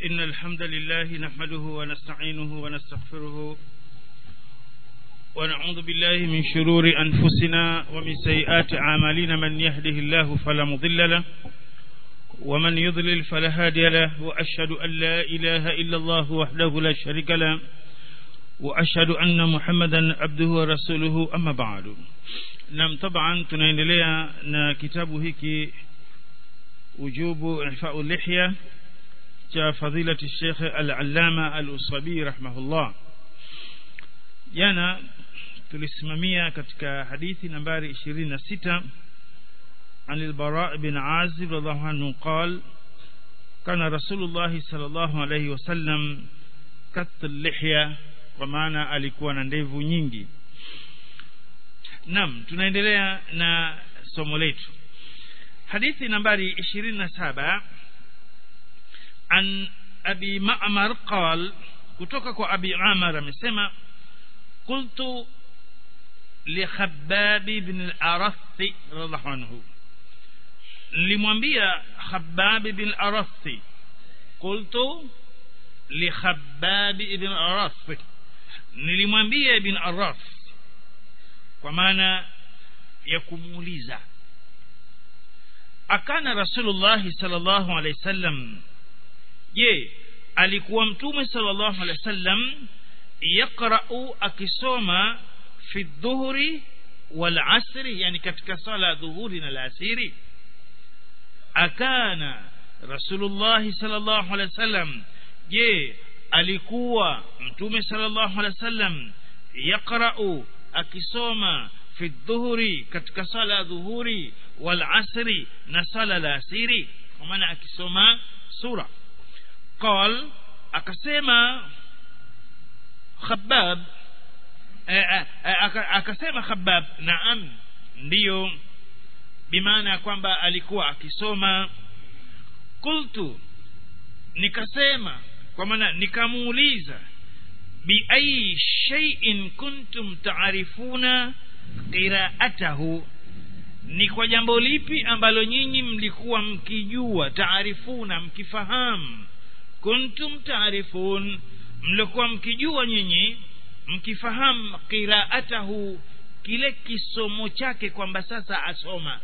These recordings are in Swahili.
إن الحمد لله نحمده ونستعينه ونستغفره ونعوذ بالله من شرور أنفسنا ومن سيئات أعمالنا من يهده الله فلا مضل له ومن يضلل فلا هادي له وأشهد أن لا إله إلا الله وحده لا شريك له وأشهد أن محمدا عبده ورسوله أما بعد نعم طبعا tunaendelea na kitabu hiki ujubu ihfa'u lihya cha fadilati Sheikh Al-Allama Al-Usabi rahimahullah jana tulisimamia katika hadithi nambari 26 عن البراء بن عازب رضي الله عنه قال كان رسول الله صلى الله عليه وسلم كت اللحية kwa maana alikuwa na ndevu nyingi Naam tunaendelea na somo letu hadithi nambari 27 an abi ma'mar qal kutoka kwa abi amar amesema qultu li khabbab ibn al-arath radhiallahu anhu nilimwambia khabbab ibn al-arath qultu li khabbab ibn al-arath nilimwambia ibn al-arath kwa maana ya kumuuliza akana rasulullah sallallahu alaihi wasallam je alikuwa mtume sallallahu alaihi wasallam yaqra'u akisoma fi dhuhri wal asri yani katika sala dhuhuri na alasiri akana rasulullah sallallahu alaihi wasallam je alikuwa mtume sallallahu alaihi wasallam yaqra'u akisoma fi dhuhuri katika sala dhuhuri wal asri na sala la asiri kwa maana akisoma sura qal akasema khabbab akasema khabbab naam ndiyo bimaana ya kwamba alikuwa akisoma qultu nikasema kwa maana nikamuuliza بأي شيء كنتم تعرفون قراءته ni kwa jambo lipi ambalo nyinyi mlikuwa mkijua taarifuna mkifahamu kuntum taarifun mlikuwa mkijua nyinyi mkifahamu qiraatahu kile kisomo chake kwamba sasa asoma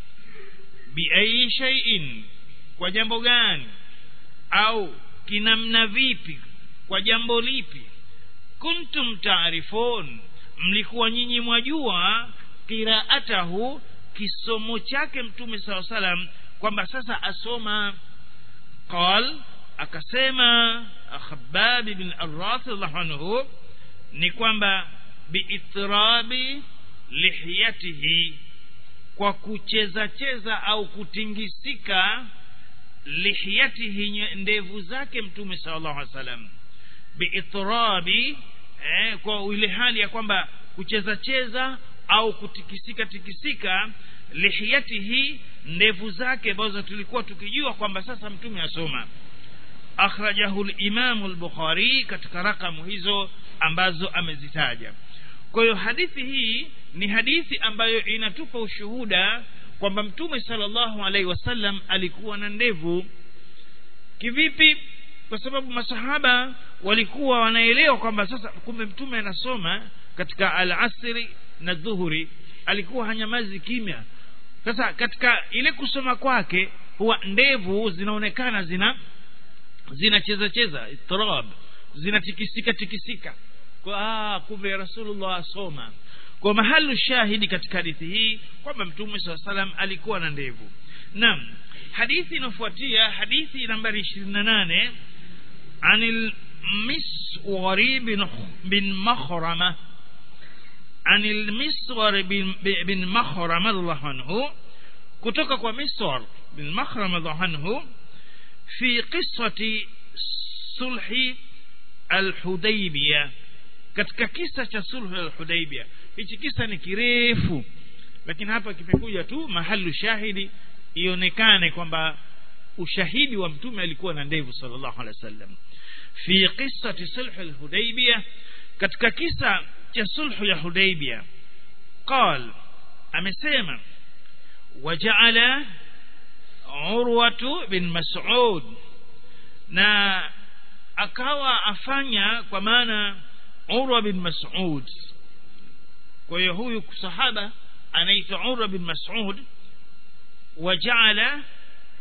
biai shay'in kwa jambo gani au kinamna vipi kwa jambo lipi kuntum taarifun mlikuwa nyinyi mwajua qiraatahu kisomo chake mtume saw salam kwamba sasa asoma qal akasema khabbab ibn ar-rath anhu ni kwamba biitrabi lihiyatihi kwa kucheza cheza au kutingisika lihiyatihi ndevu zake mtume sallallahu alaihi wasallam biitrabi eh, kwa ile hali ya kwamba kucheza cheza au kutikisika tikisika lihiyatihi ndevu zake ambazo tulikuwa tukijua kwamba sasa mtume asoma akhrajahu al-Imam al-Bukhari katika rakamu hizo ambazo amezitaja kwa hiyo hadithi hii ni hadithi ambayo inatupa ushuhuda kwamba mtume sallallahu alaihi wasallam alikuwa na ndevu kivipi kwa sababu masahaba walikuwa wanaelewa kwamba sasa kumbe mtume anasoma katika al-asri na dhuhuri alikuwa hanyamazi kimya sasa katika ile kusoma kwake huwa ndevu zinaonekana zina zinacheza cheza itrab zinatikisika tikisika kwa ah kumbe rasulullah asoma kwa mahalu shahidi katika hadithi hii kwamba mtume saa salam alikuwa na ndevu naam hadithi inafuatia hadithi nambari 28 عن المسور بن بن مخرمة عن المسور بن بن مخرمة الله عنه kutoka kwa Miswar bin Makhram radhiallahu anhu fi qissati sulhi al-Hudaybiyah katika kisa cha sulhu al-Hudaybiyah hichi kisa ni kirefu lakini hapa kimekuja tu mahalu shahidi ionekane kwamba ushahidi wa mtume alikuwa na ndevu sallallahu alaihi wasallam fi qissati sulh al-Hudaybiyah katika kisa cha sulhu ya Hudaybiyah قال amesema وجعل عروة بن مسعود na akawa afanya kwa maana urwa bin mas'ud kwa hiyo huyu sahaba anaitwa urwa bin mas'ud وجعل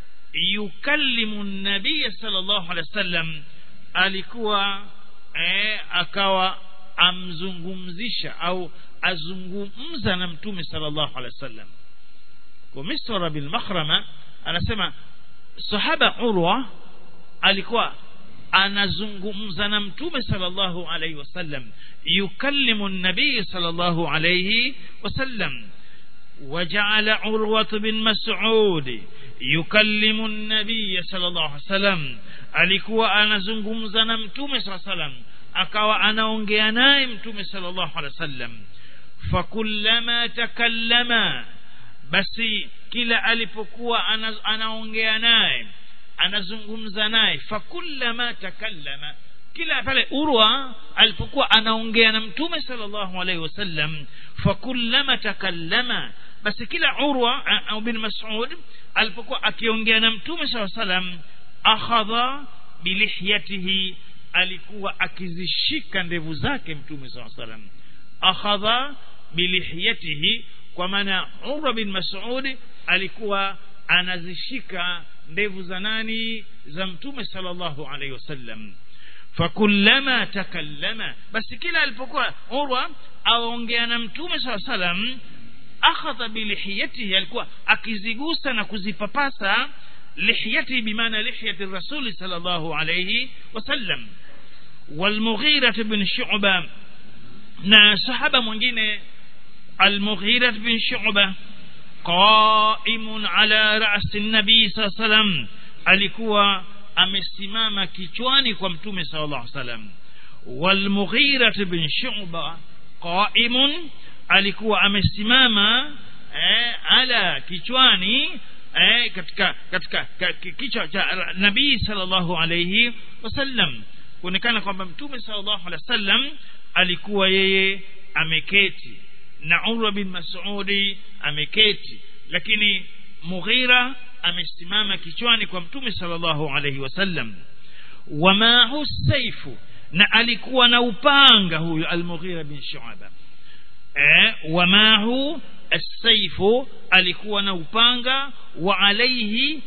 يكلم النبي صلى الله عليه وسلم alikuwa eh, akawa amzungumzisha au azungumza na mtume sallallahu alaihi wasallam kwa misra bin makhrama anasema sahaba urwa alikuwa anazungumza na mtume sallallahu alaihi wasallam yukallimu nabii sallallahu alaihi wasallam وجعل عروة بن مسعود يكلم النبي صلى الله عليه وسلم alikuwa anazungumza na mtume saa salam akawa anaongea naye mtume sallallahu alaihi wasallam fakullama takallama basi kila alipokuwa anaongea naye anazungumza naye fakullama takallama kila pale urwa alipokuwa anaongea na mtume sallallahu alaihi wasallam fakullama takallama basi kila urwa au bin mas'ud alipokuwa akiongea na mtume sallallahu alaihi wasallam akhadha bilihyatihi alikuwa akizishika ndevu zake mtume sallallahu alaihi wasallam akhadha bilihyatihi kwa maana urwa bin mas'ud alikuwa anazishika ndevu za nani za mtume sallallahu alaihi wasallam fakullama takallama basi kila alipokuwa urwa aongea na mtume saa salam akhadha bilihiyatihi alikuwa akizigusa na kuzipapasa lihiyatihi bimaana lihiyati rasuli sallallahu alayhi wasallam والمغيرة بن شعبة na sahaba mwingine المغيرة بن شعبة قائم على رأس النبي صلى الله عليه وسلم alikuwa amesimama kichwani kwa mtume sallallahu alaihi wasallam walmughira bin shu'ba qaimun alikuwa amesimama eh, ala kichwani eh, katika katika kichwa cha nabii sallallahu alaihi wasallam kuonekana kwamba mtume sallallahu alaihi wasallam alikuwa yeye ameketi na Urwa bin Mas'udi ameketi lakini Mughira amesimama kichwani kwa mtume sallallahu alaihi wasallam wamahu saifu na alikuwa na upanga huyu al-Mughira bin Shu'ba eh wamahu as-saifu alikuwa na upanga wa alaihi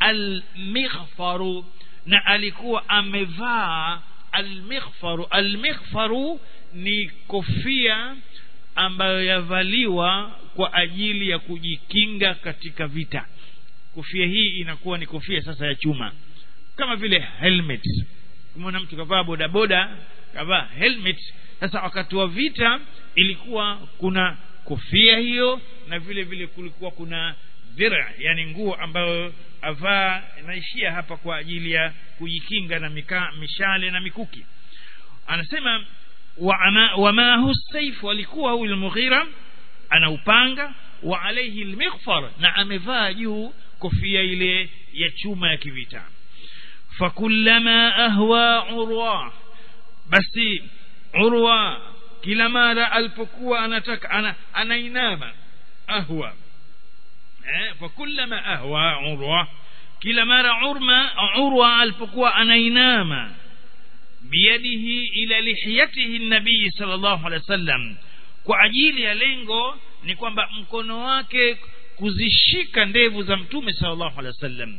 al-mighfaru na alikuwa amevaa al-mighfaru al-mighfaru ni kofia ambayo yavaliwa kwa ajili ya kujikinga katika vita kofia hii inakuwa ni kofia sasa ya chuma kama vile helmet kumwona mtu kavaa bodaboda kavaa helmet sasa wakati wa vita ilikuwa kuna kofia hiyo na vile vile kulikuwa kuna dhira yani nguo ambayo avaa inaishia hapa kwa ajili ya kujikinga na mika, mishale na mikuki anasema wama hu saifu alikuwa huyu al-Mughira ana upanga wa alayhi al-mighfar na amevaa juu kofia ile ya chuma ya kivita fakullama ahwa urwa basi urwa kila mara alipokuwa anataka ana, anainama ahwa eh fakullama ahwa urwa kila mara urma urwa alipokuwa anainama biyadihi ila lihiyatihi nabii sallallahu alaihi wasallam kwa ajili ya lengo ni kwamba mkono wake kuzishika ndevu za mtume sallallahu alaihi wasallam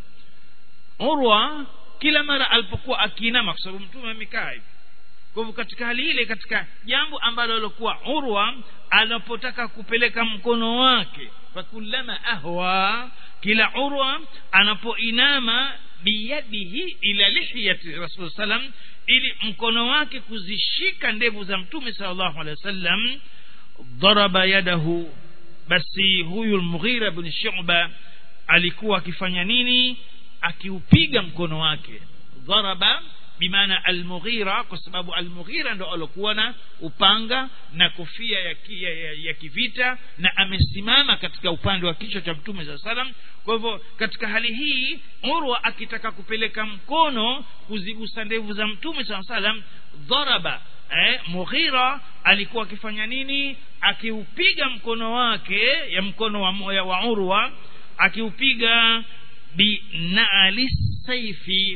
urwa kila mara alipokuwa akiinama kwa sababu mtume amekaa hivi kwa hivyo katika hali ile katika jambo ambalo alikuwa urwa anapotaka kupeleka mkono wake fakullama ahwa kila urwa anapoinama biyadihi ila lihiyati rasul sallam ili mkono wake kuzishika ndevu za mtume sallallahu alaihi wasallam daraba yadahu basi huyu al-Mughira bin Shu'ba alikuwa akifanya nini akiupiga mkono wake daraba bimaana al-Mughira kwa sababu al-Mughira ndo alikuwa na upanga na kofia ya, ya, ya, ya kivita na amesimama katika upande wa kichwa cha mtume za salam kwa hivyo katika hali hii Urwa akitaka kupeleka mkono kuzigusa ndevu za mtume sa salam dharaba eh, Mughira alikuwa akifanya nini akiupiga mkono wake ya mkono wa, ya wa Urwa akiupiga binali saifi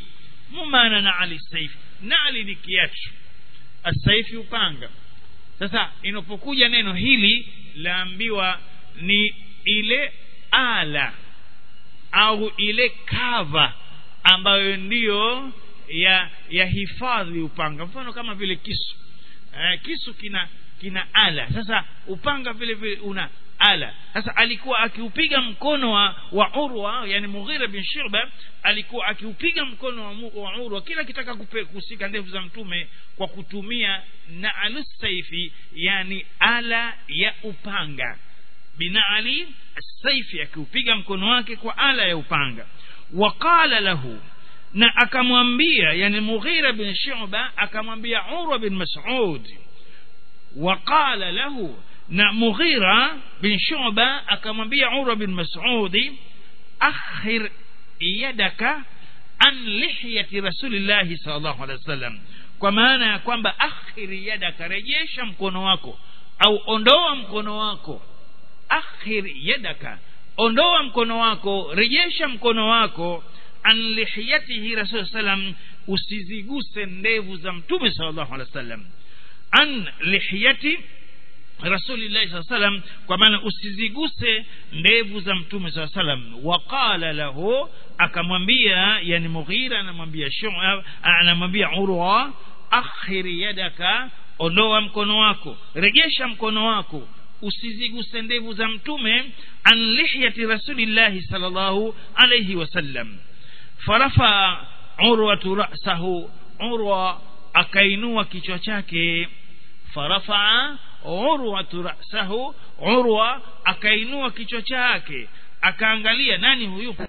mumana na ali saifi nali ni kiatu asaifi upanga sasa inapokuja neno hili laambiwa ni ile ala au ile kava ambayo ndiyo ya ya hifadhi upanga mfano kama vile kisu eh, kisu kina kina ala sasa upanga vile vile una ala sasa alikuwa akiupiga mkono wa, wa urwa yani mughira bin shirba alikuwa akiupiga mkono wa, mu- wa urwa kila kitaka kupe- kusika ndevu za mtume kwa kutumia naalu saifi yani ala ya upanga binaali saifi akiupiga mkono wake kwa ala ya upanga waqala lahu na akamwambia yani mughira bin shuba akamwambia urwa bin mas'ud وقال له na mughira bin shuba akamwambia urwa bin mas'ud akhir yadaka an lihyati rasulillahi sallallahu alaihi wasallam kwa maana ya kwamba akhir yadaka rejesha mkono wako au ondoa mkono wako akhir yadaka ondoa mkono wako rejesha mkono wako an lihiyatihi rasul sallam usiziguse ndevu za mtume sallallahu alaihi wasallam an lihiyati rasulillahi saa salam kwa maana usiziguse ndevu za mtume saa salam waqala lahu akamwambia yani mughira anamwambia Shu'ab- anamwambia urwa akhir yadaka ondoa mkono wako rejesha mkono wako usiziguse ndevu za mtume an lihyati rasulillahi sallallahu alayhi wasallam farafa urwatu ra'sahu urwa akainua kichwa chake farafaa urwatu ra'sahu urwa akainua kichwa chake akaangalia nani huyu